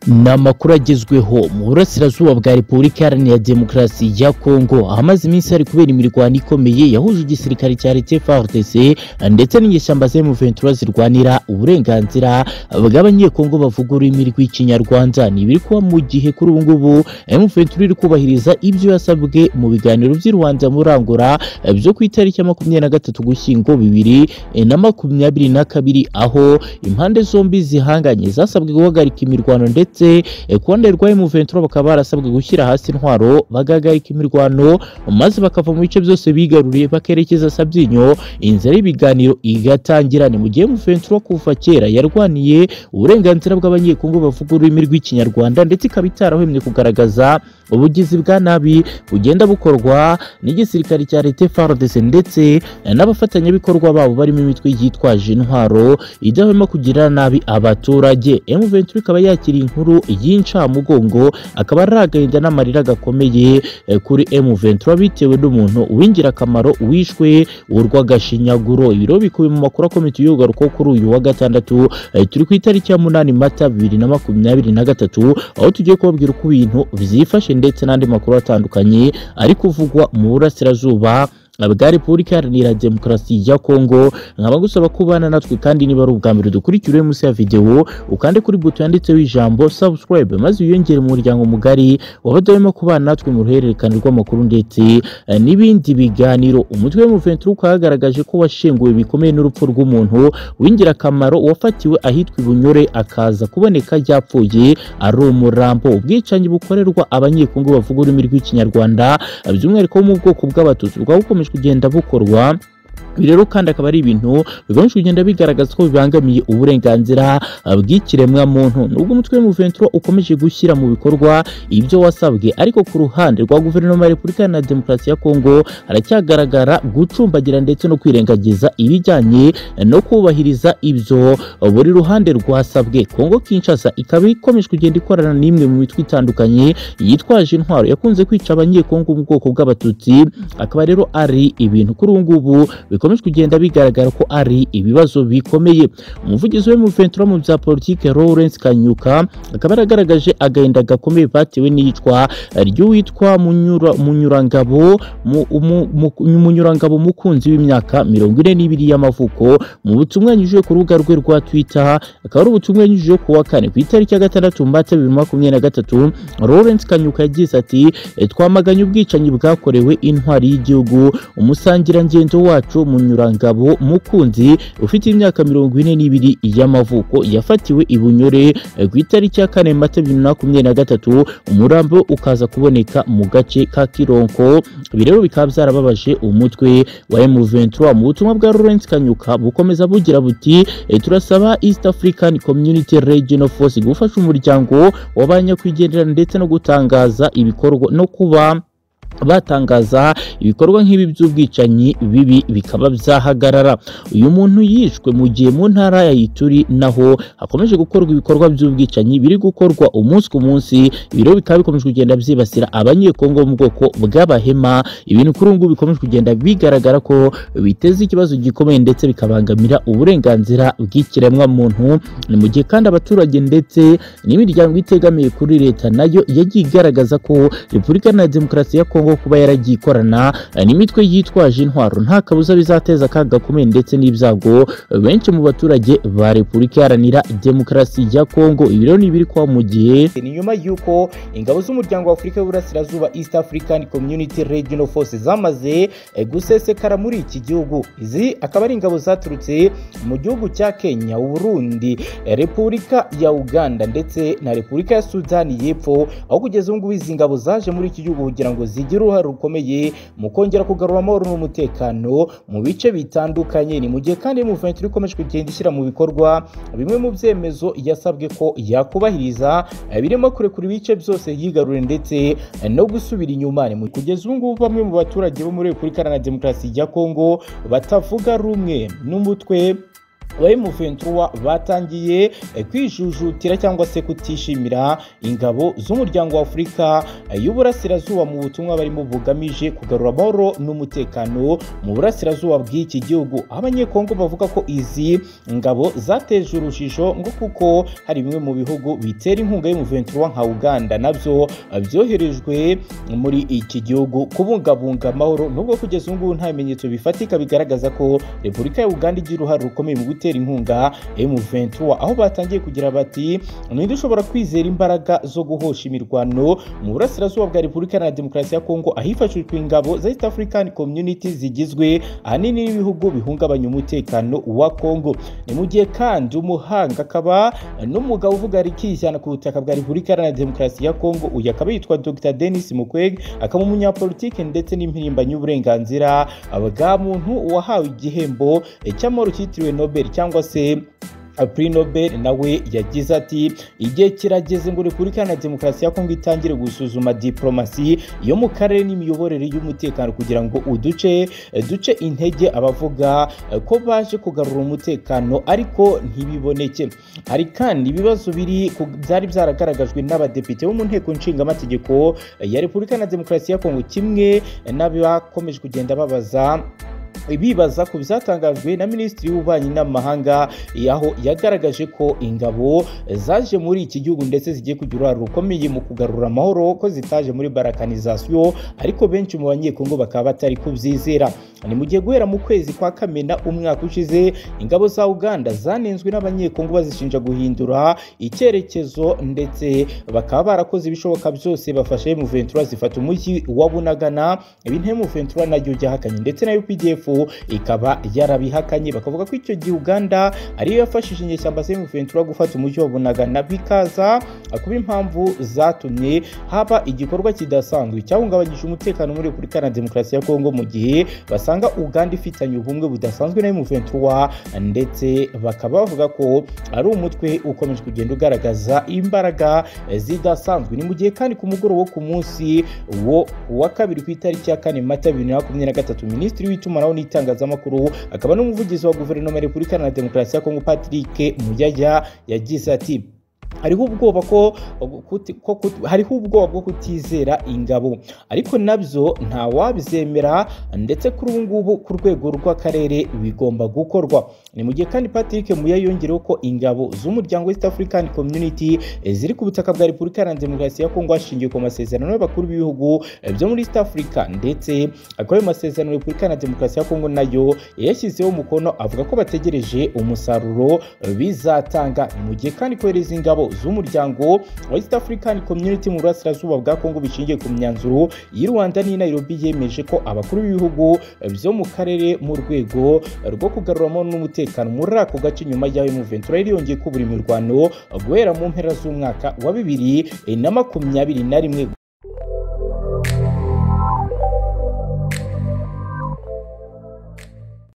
ni amakuru agezweho mu burasirazuba bwa repubulika iharanira demokarasi ya kongo ahamaze iminsi hari kubera imirwano ikomeye yahuje igisirikare cya leta FARDC ndetse n'inyeshyamba za M23 zirwanira uburenganzira bw'abanyekongo bavuga ururimi rw'ikinyarwanda ni ibiri kuba mu gihe kuri ubu ngubu M23 iri kubahiriza ibyo yasabwe mu biganiro by'i Rwanda murangura byo ku itariki ya makumyabiri na gatatu gushyingo bibiri na makumyabiri na kabiri aho impande zombi zihanganye zasabwe guhagarika imirwano ndetse ndetse kubanderwa M23 bakaba barasabwe gushyira hasi intwaro bagahagarika imirwano maze bakava mu bice byose bigaruriye bakerekeza Sabyinyo inzira y'ibiganiro igatangira ni mu gihe M23 kuva kera yarwaniye uburenganzira bw'abanyekongo bavuga ururimi rw'ikinyarwanda ndetse ikaba itarahwemye kugaragaza ubugizi bwa nabi bugenda bukorwa n'igisirikare cya leta FARDC ndetse n'abafatanyabikorwa babo barimo imitwe yitwaje intwaro idahwema kugirira nabi abaturage M23 ikaba yakiriye inkuru inkuru y'incamugongo akaba ari agahinda n'amarira gakomeye kuri M23 bitewe n'umuntu w'ingirakamaro wishwe urw'agashinyaguro ibiro bikubi mu makuru akomeye yugarukaho kuri uyu wa gatandatu turi ku itariki ya munani mata bibiri na makumyabiri na gatatu aho tugiye kubabwira uko ibintu byifashe ndetse n'andi makuru atandukanye ari kuvugwa mu burasirazuba bwa repubulika iharanira demokarasi ya kongo nkaba gusaba kubana natwe kandi niba ari ubwa mbere dukurikira munsi ya videwo ukande kuri buto yanditseho ijambo subscribe maze wiyongere mu muryango mugari wabadahwema kubana natwe mu ruhererekane rw'amakuru ndetse n'ibindi biganiro umutwe w'umuventura ukaba wagaragaje ko washenguwe bikomeye n'urupfu rw'umuntu w'ingirakamaro wafatiwe ahitwa ibunyore akaza kuboneka yapfuye ari umurambo ubwicanyi bukorerwa abanyekongo bavuga ururimi rw'ikinyarwanda by'umwihariko wo mu bwoko bw'abatutsi rwa bukomeje kugenda bukorwa ibi rero kandi akaba ari ibintu bigamije kugenda bigaragaza ko bibangamiye uburenganzira bw'ikiremwa muntu nubwo umutwe w'umuventura ukomeje gushyira mu bikorwa ibyo wasabwe ariko ku ruhande rwa guverinoma ya repubulika na demokarasi ya kongo haracyagaragara gucumbagira ndetse no kwirengagiza ibijyanye no kubahiriza ibyo buri ruhande rwasabwe kongo kinshasa ikaba ikomeje kugenda ikorana n'imwe mu mitwe itandukanye yitwaje intwaro yakunze kwica abanyekongo mu bwoko bw'abatutsi akaba rero ari ibintu kuri ubu ngubu bikomeje kugenda bigaragara ko ari ibibazo bikomeye umuvugizi we M23 mu bya politike Lawrence Kanyuka akaba yaragaragaje agahinda gakomeye batewe n'iyicwa ry'uwitwa Munyura Munyurangabo Munyurangabo mukunzi w'imyaka 42 y'amavuko mu butumwa yanyujije ku rubuga rwe rwa Twitter akaba ari ubutumwa yanyujije ku wa kane ku itariki ya gatandatu Mbata 2023 Lawrence Kanyuka yagize ati twamaganye ubwicanyi bwakorewe intwari y'igihugu umusangirangendo wacu munyurangabo mukunzi ufite imyaka mirongo ine n'ibiri y'amavuko yafatiwe i bunyore ku itariki ya kane mata bibiri na makumyabiri na gatatu umurambo ukaza kuboneka mu gace ka kironko ibi rero bikaba byarababaje umutwe wa M23 mu butumwa bwa Lawrence Kanyuka bukomeza bugira buti turasaba East African Community Regional Force gufasha umuryango w'abanyakwigendera ndetse no gutangaza ibikorwa no kuba batangaza ibikorwa nk'ibi by'ubwicanyi bibi bikaba byahagarara uyu muntu yishwe mu gihe mu ntara ya Ituri naho hakomeje gukorwa ibikorwa by'ubwicanyi biri gukorwa umunsi ku munsi ibiro bikaba bikomeje kugenda byibasira abanyekongo mu bwoko bw'abahema ibintu kuri ubu bikomeje kugenda bigaragara ko biteza ikibazo gikomeye ndetse bikabangamira uburenganzira bw'ikiremwa muntu ni mu gihe kandi abaturage ndetse n'imiryango itegamiye kuri leta nayo yagiye igaragaza ko Repubulika na Demokarasi ya Kongo Kongo kuba yaragiye ikorana n'imitwe yitwaje intwaro nta kabuza bizateza akaga gakomeye ndetse n'ibyago benshi mu baturage ba Repubulika Iharanira Demokarasi ya Kongo ibi rero ni ibiri kwa mu gihe ni nyuma y'uko ingabo z'umuryango wa Afurika y'Uburasirazuba East African Community Regional Force zamaze gusesekara muri iki gihugu izi akaba ari ingabo zaturutse mu gihugu cya Kenya Burundi Repubulika ya Uganda ndetse na Repubulika ya Sudani y'Epfo aho kugeza ubu ngubu izi ngabo zaje muri iki gihugu kugira ngo zige zigira uruhare rukomeye mu kongera kugarura amahoro n'umutekano mu bice bitandukanye ni mu gihe kandi M23 ikomeje kugenda ishyira mu bikorwa bimwe mu byemezo yasabwe ko yakubahiriza birimo kurekura ibice byose yigarure ndetse no gusubira inyuma ni kugeza ubu ngubu bamwe mu baturage bo muri Repubulika Iharanira Demokarasi ya Kongo batavuga rumwe n'umutwe wa M23 batangiye kwijujutira cyangwa se kutishimira ingabo z'umuryango wa Afurika y'Uburasirazuba mu butumwa barimo bugamije kugarura amahoro n'umutekano mu burasirazuba bw'iki gihugu abanyekongo bavuga ko izi ngabo zateje urujijo ngo kuko hari bimwe mu bihugu bitera inkunga y'M23 nka Uganda nabyo byoherejwe muri iki gihugu kubungabunga amahoro nubwo kugeza ubu ngubu nta bimenyetso bifatika bigaragaza ko Repubulika ya Uganda igira uruhare rukomeye mu gutera inkunga M23 aho batangiye kugira bati ninde ushobora kwizera imbaraga zo guhosha imirwano mu burasirazuba bwa Repubulika na Demokarasi ya Kongo ahifashishwa ingabo za East African Community zigizwe ahanini n'ibihugu bihungabanya umutekano wa Kongo ni mu gihe kandi umuhanga akaba n'umugabo uvuga rikishyana ku butaka bwa Repubulika na Demokarasi ya Kongo uyu akaba yitwa Dr Denis Mukwege akaba umunyapolitike ndetse n'impirimbanyi y'uburenganzira bwa muntu wahawe igihembo cy'amahoro cyitiriwe Nobel cyangwa se Prix Nobel nawe yagize ati igihe kirageze ngo Repubulika na Demokarasi ya Kongo itangire gusuzuma diplomasi yo mu karere n'imiyoborere y'umutekano kugira ngo uduce duce intege abavuga ko baje kugarura umutekano ariko ntibiboneke hari kandi ibibazo biri byari byaragaragajwe n'abadepite bo mu nteko nshingamategeko ya Repubulika na Demokarasi ya Kongo kimwe n'abakomeje kugenda babaza bibaza ku bizatangajwe na minisitiri w'ububanyi n'amahanga aho yagaragaje ko ingabo zaje muri iki gihugu ndetse zigiye kugira uruhare rukomeye mu kugarura amahoro ko zitaje muri barakanizasiyo ariko benshi mu banyekongo bakaba batari kubyizera ni mu gihe guhera mu kwezi kwa kamena umwaka ushize ingabo za uganda zanenzwe n'abanyekongo bazishinja guhindura icyerekezo ndetse bakaba barakoze ibishoboka byose bafashe mu ventura zifata umujyi wa bunagana ibintu mu ventura naryo ryahakanye ndetse na updf ikaba yarabihakanye bakavuga ko icyo gihe uganda ariyo yafashije inyeshyamba ziri mu ventura gufata umujyi wa bunagana bikaza kuba impamvu zatumye haba igikorwa kidasanzwe cyahungabanyije umutekano muri repubulika na demokarasi ya kongo mu gihe basa usanga uganda ifitanye ubumwe budasanzwe na M23 ndetse bakaba bavuga ko ari umutwe ukomeje kugenda ugaragaza imbaraga zidasanzwe ni mu gihe kandi ku mugoroba wo ku munsi wo wa kabiri ku itariki ya kane mata bibiri na makumyabiri na gatatu minisitiri w'itumanaho n'itangazamakuru akaba n'umuvugizi wa guverinoma ya repubulika na demokarasi ya kongo patrick muyaya yagize ati hariho ubwoba ko hariho ubwoba bwo kutizera ingabo ariko nabyo nta wabizemera ndetse kuri ubu ngubu ku rwego rw'akarere bigomba gukorwa ni mu gihe kandi patrick muya yongereho ko ingabo z'umuryango west african community ziri ku butaka bwa repubulika na demokarasi ya kongo hashingiwe ku masezerano y'abakuru b'ibihugu byo muri east africa ndetse akaba ayo masezerano repubulika na demokarasi ya kongo nayo yashyizeho umukono avuga ko bategereje umusaruro bizatanga ni mu gihe kandi kohereza ingabo z'umuryango wa East African Community mu burasirazuba bwa Kongo bishingiye ku myanzuro y'i Rwanda n'i Nairobi yemeje ko abakuru b'ibihugu byo mu karere mu rwego rwo kugaruramo n'umutekano muri ako gace nyuma y'aho Ventura yari yongeye kubura imirwano guhera mu mpera z'umwaka wa bibiri na makumyabiri na rimwe